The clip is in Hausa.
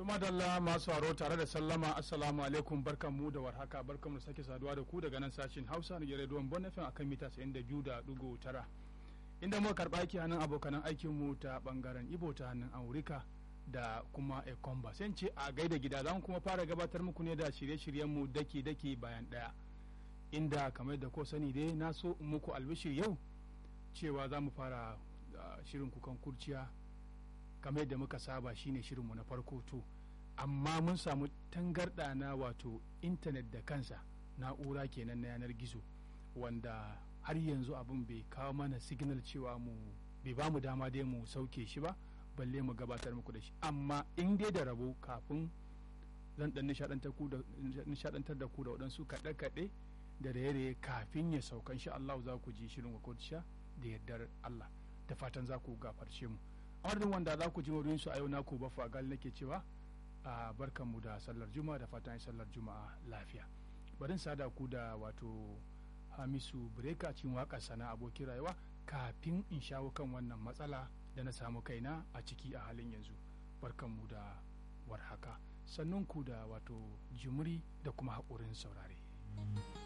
To madalla masu haro tare da sallama assalamu alaikum barkan mu da warhaka barkan mu sake saduwa da ku daga nan sashin Hausa na rediyon Bon FM akan mita 92.9 inda muka karba aiki hannun abokanan aikin mu ta bangaren Ibo ta hannun Aurika da kuma Ekomba sai ce a gaida gida zan kuma fara gabatar muku ne da shirye-shiryen mu daki-daki bayan daya inda kamar da ko sani dai na so muku albishir yau cewa za mu fara shirin kukan kurciya kamar yadda muka saba shine shirinmu na farko to amma mun samu tangarɗa na wato intanet da kansa na'ura kenan na yanar gizo wanda har yanzu abin bai kawo mana signal cewa mu bai ba mu dama dai mu sauke shi ba balle mu gabatar muku da shi amma in dai da rabo kafin zan dan nishadantar da ku da waɗansu kaɗe-kaɗe da raye-raye kafin ya saukan shi Allah za ku ji shirin wakilciya da yardar Allah da fatan za ku gafarce mu adadin wanda za ku ji wurin su a yau naku ba fagal nake cewa a barkan mu da sallar juma'a da fatan sallar juma'a lafiya barin sada ku da wato hamisu breka cin waka sana abokin rayuwa kafin in shawo kan wannan matsala da na samu kaina a ciki a halin yanzu barkan mu da warhaka sannan ku da wato jimuri da kuma haƙurin saurare